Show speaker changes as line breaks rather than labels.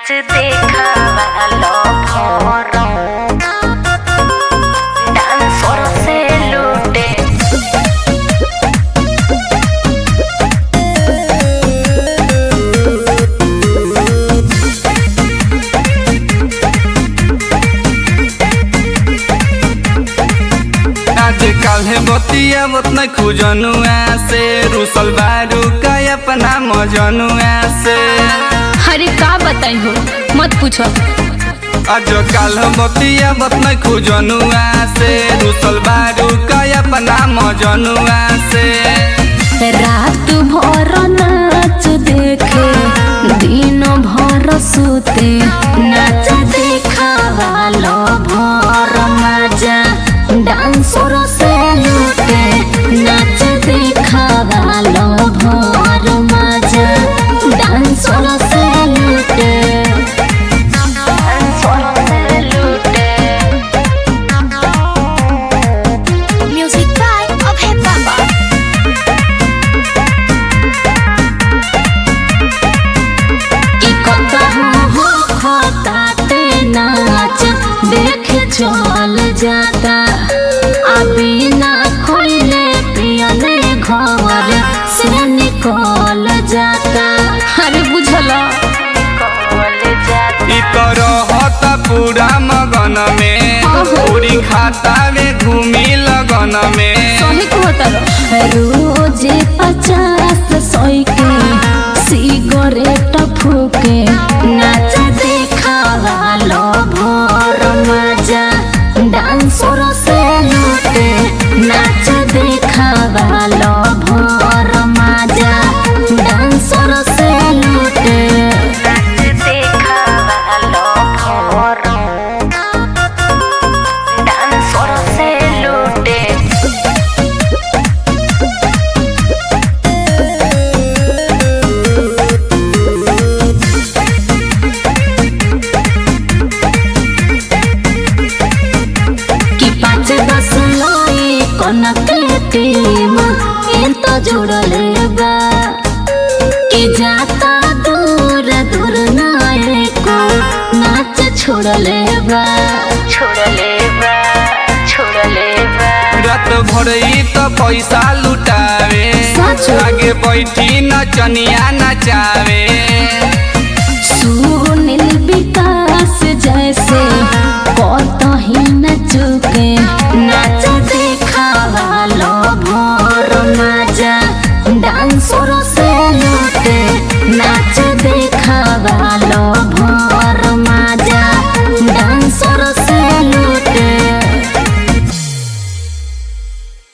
नाच देखावा लो form dancer से लूटे
आज काल्हे बतिया बतना खुजनुआ से रुसल बारू का अपना मजनुआ से
अरे का बताई हो मत पूछो
आज काल बतिया बतना खुजनुआ से रुसल बारू का अपना मजनुआ से
रात भर नाच देखे दिन भर सुते नाच देखावा लो भर मजा डांसर से लूटे नाच देखावा लो भर मजा डांसर से लूटे
डांसर से लूटे
म्यूजिक बाय अभय बाबा की कतहु हो खताते नाच देख चल जाता अभी ना खोले पियले घर से निकल जाता अरे बुझला
कॉल जाती
इ तो रहता पूरा मगन में
ओहो।
पूरी खाता में घूमी लगन में
सही कहता रोज पचास सौ के सिगरेट फूके नाच देखावा लो भोर मजा डांसर से लूटे नाच देखावा लो भोर मजा डांसर से लूटे
नाच देखावा लो फोरम डांसर से लूटे
कि पाँच दस लाई कनक टीम इन तो जुड़ले बा कि जाता दूर दूर नाये को नाच छोड़ले बा
छोड़ले बा छोड़ले बा
रात भर इ तो पैसा लुटावे
सच?
आगे बैठी नचनिया नचावे